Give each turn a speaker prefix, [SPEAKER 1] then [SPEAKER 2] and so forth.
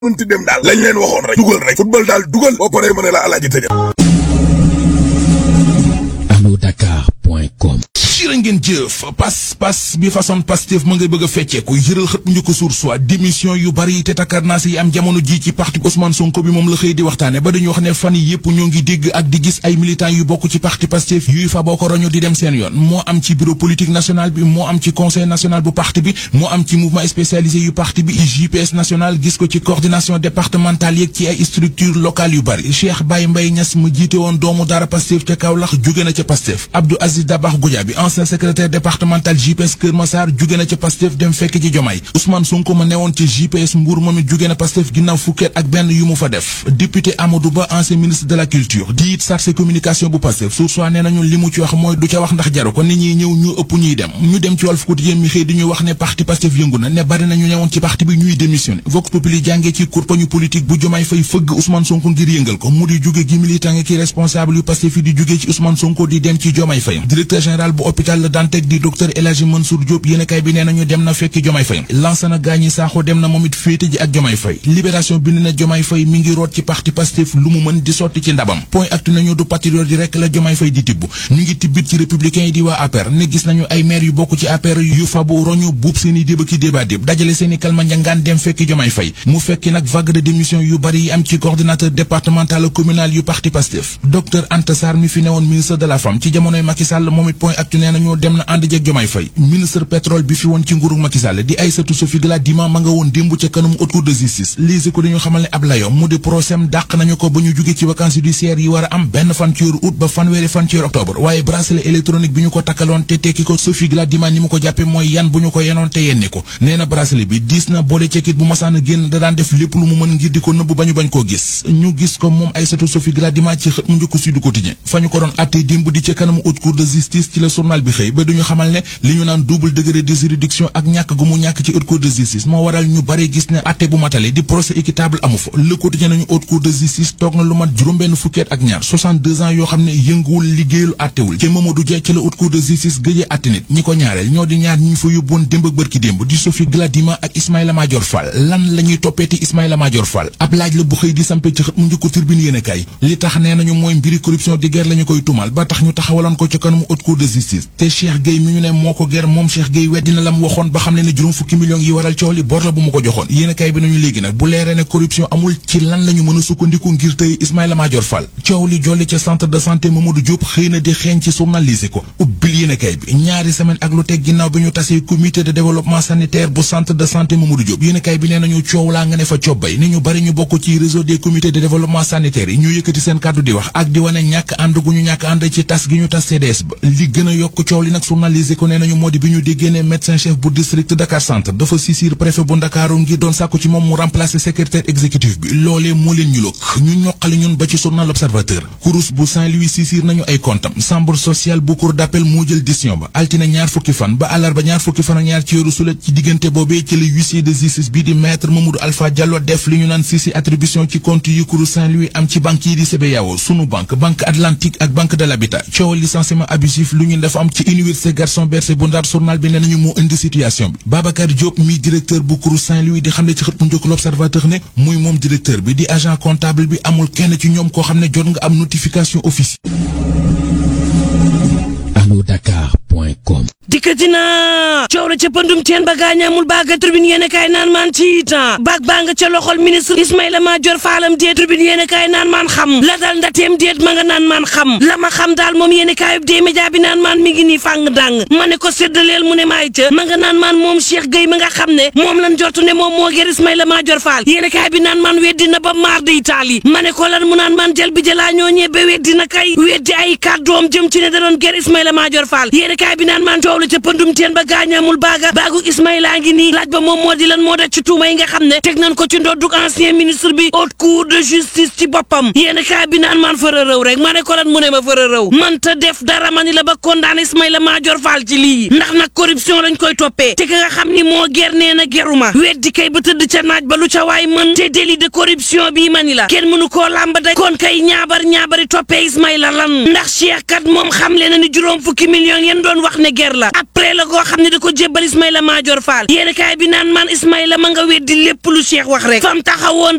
[SPEAKER 1] mënti dem daal lañ leen waxoon rek dugal rek football daal dugal boo paree ma ne la alaaji tëjal
[SPEAKER 2] anodakar.com
[SPEAKER 3] jërë ngeen jëf pas pas bi façon Pastef ma ngay bëgg a fecceeku yëral xët mu njëkk suur soit démission yu bari te takkarnaas yi am jamono ji ci parti Ousmane Sonko bi moom la xëy di waxtaane ba dañu wax ne fan yi yëpp ñoo ngi dégg ak di gis ay militants yu bokk ci parti Pastef yuy fa boo ko roñu di dem seen yoon moo am ci bureau politique national bi moo am ci conseil national bu parti bi moo am ci mouvement spécialisé yu parti bi JPS national gis ko ci coordination départementale yeeg ci ay structure locale yu bari Cheikh Baye Mbaye Niass mu jiite woon doomu daara Pastef ca Kaolack jóge na ca Pastef Abdou Aziz Dabax Goudiaby ancien secrétaire départemental JPS Kër Massar jóge na ca Pastef dem fekk ci Jomaay Ousmane Sonko ma newoon ci JPS Mbour moom it jóge na Pastef ginnaaw fukkeet ak benn yu mu fa def député Amadou Ba ancien ministre de la culture di it chargé communication bu Pastef sur soit nee nañu li mu ci wax mooy du ca wax ndax jaru ko nit ñi ñëw ñu ëpp ñuy dem ñu dem ci Walf Quotidien mi xëy di ñu wax ne parti Pastef yëngu na ne bari nañu newoon ci parti bi ñuy démissionné Vox Populi jàngee ci kurpañu politique bu Jomaay fay fëgg Ousmane Sonko ngir yëngal ko mu di jóge gi militant ngi ki responsable yu Pastef yi di jóge ci Ousmane Sonko di dem ci Jomaay Fay directeur général bu hôpital La Dantec di docteur El Hadji Mansour Diop yéenekaay bi nee nañu dem na fekki Jomaay Fay Lansana Gagny Sakho dem na moom it féete ji ak Jomaay Fay libération bind na Jomaay Fay mi ngi root ci parti Pastef lu mu mën di sotti ci ndabam point actu nañu du patriote yi rek la Jomaay Fay di tibb ñu ngi tibbit ci républicain yi di waa APR ne gis nañu ay maire yu bokk ci APR yu fabu roñu buub seeni déba ki débat déb dajale seeni kalma njangaan dem fekki Jomaay Fay mu fekki nag vague de démission yu bari yi am ci coordinateur départemental communal yu parti Pastef docteur Anta Sarr mi fi newoon ministre de la femme ci jamonoy Macky Sall moom it point actu nee nañu dem na ànd jeeg Jomaay Fay ministre pétrole bi fi woon ci nguurug Macky Sall di Aïssatou Sophie Gladima ma nga woon démb ca kanamu haute cour de justice lise ko dañu xamal ne ab layo mu di procès dàq nañu ko ba ñu jóge ci vacances judiciaires yi war a am benn fan ci weeru août ba fanweeri fan ci weeru octobre waaye bracelet électronique bi ñu ko takkaloon te tekki ko Sophie Gladima ni mu ko jàppe mooy yan bu ñu ko yenoon te yenni ko nee na bracelet bi diis na boole cekkit bu masaan a génn da daan def lépp lu mu mën ngir di ko nëbb ba ñu bañ koo gis ñu gis ko moom Aïssatou Sophie Gladima ci xët mu njëkk Sud Quotidien fa ñu ko doon attee démb di ca kanamu haute cour de justice ci la journal bi xëy ba duñu xamal ne li ñu naan double degré de juridiction ak ñàkk gu mu ñàkk ci haute cour de justice moo waral ñu bare gis ne atte bu matale di procès équitable amu fa le quotidien nañu haute cour de justice toog na lu mat juróom-benn fukkeet ak ñaar 62 ans yoo xam ne yënguwul liggéeyul attewul ci Mamadou Dia ci la haute cour de justice gëjee atte nit ñi ko ñaareel ñoo di ñaar ñi ñu fa yóbboon démb ak bërki démb di Sophie Gladima ak Ismaïla Madior Fall lan la ñuy toppeeti Ismaïla Madior Fall ab laaj la bu xëy di sampe ci xët mu njëkko turbine yéen kay li tax nee nañu mooy mbiri corruption di guerre la ñu koy tumal ba tax ñu taxawaloon ko ci kanamu haute cour de justice te Cheikh Gueye mi ñu ne moo ko ger moom Cheikh Gueye weddina la mu waxoon ba xam ne ne juróom fukki millions yi waral coow li bor la bu mu ko joxoon yéen kay bi nañu léegi nag bu leeree ne corruption amul ci lan la ñu mën a sukkandiku ngir tey Ismaïla Madior Fall coow li jolli ca centre de santé Mamadou Diop xëy na di xeeñ ci journalisé ko ubbil yéen kay bi ñaari semaine ak lu teg ginnaaw bi ñu tasee comité de développement sanitaire bu centre de santé Mamadou Diop yéen kay bi nee nañu coow laa nga ne fa cobbay ni ñu bari ñu bokk ci réseau des comités de développement sanitaire yi ñu yëkkati seen kàddu di wax ak di wane ñàkk ànd gu ñu ñàkk ànd ci tas gi ñu tas CDS ba li gën a yokk coow li nag journalisé ko nee nañu moo di bi ñu déggee ne médecin chef bu district Dakar centre dafa sisir préfet bu Ndakaaru ngir doon sàkku ci moom mu remplacer secrétaire exécutif bi loolee moo leen ñu lokk ñu ñoqali ñun ba ci journal L'Observateur kurus bu Saint-Louis sisir nañu ay comptam chambre sociale bu cour d'appel moo jël décision ba altine ñaar fukki fan ba àllarba ñaar fukki fan ak ñaar ci yoru sulet ci diggante boobee ci le huissier de justice bi di maître Mamadou Alpha Diallo def li ñu naan sisi attribution ci compte yi kurus Saint-Louis am ci banque yi di CBAO sunu banque banque atlantique ak banque de l'habitat coowal licenciement abusif lu ñu def am ci université Gaston Berger bu Ndar journal bi nee nañu moo indi situation bi Babacar Diop mi directeur bu kurus Saint-Louis di xam ne ci xët mu njëkk l'observateur ne muy moom directeur bi di agent comptable bi amul kenn ci ñoom koo xam ne jot nga am notification officielle
[SPEAKER 2] anodakar.com
[SPEAKER 4] dikkati naa coow la ca pëndum teen ba gaañaamul baaga tribune yéen kaay naan maan ci temps baag baa nga ca loxol ministre Ismaïla Madior Fallam déet tribune yéen kaay naan maan xam la dal ndateem déet ma nga naan maan xam la ma xam daal moom yéen kaayub dee média bi naan maan mi ngi nii fàng dàng ma ne ko séddaleel mu ne maay ca ma nga naan maan moom Cheikh Gueye ma nga xam ne moom lan jortu ne moom moo ger Ismaïla Madior Fall yéen kaay bi naan maan weddi na ba maar de Italie ma ne ko lan mu naan maan jël bi jëlaa ñoo ñebe weddi na kay weddi ay kàddoom jëm ci ne da doon ger Ismaïla Madior Fall yéen kaay bi naan maan coow la ca pëndum teen ba gaañaamul baaga baagu Ismaïla ngi nii laaj ba moom moo di lan moo daj ci tuuma yi nga xam ne teg nañ ko ci ndoddug ancien ministre bi haute cour de justice ci boppam yéen kaay bi naan maan fëra rëw rek ma ne ko lan mu ne ma fëra rëw man ta def dara ma ni la ba condamné Ismaïla Madior Fall ci lii ndax nag corruption lañ koy toppee te ka nga xam ni moo ger nee na geruma weddi kay ba tëdd ca naaj ba lu ca waay mën te délit de corruption bii ma ni la kenn mënu koo làmb daj kon kay ñaabar ñaabari toppee Ismaïla lan ndax Cheikh kat moom xam le na ni juróom fukki millions yéen doon wax ne ger la ab pré la goo xam ne da ko jébbal Ismaïla Madior Fall yéen kaay bi naan man Ismaïla ma nga weddi lépp lu Cheikh wax rek fam taxawoon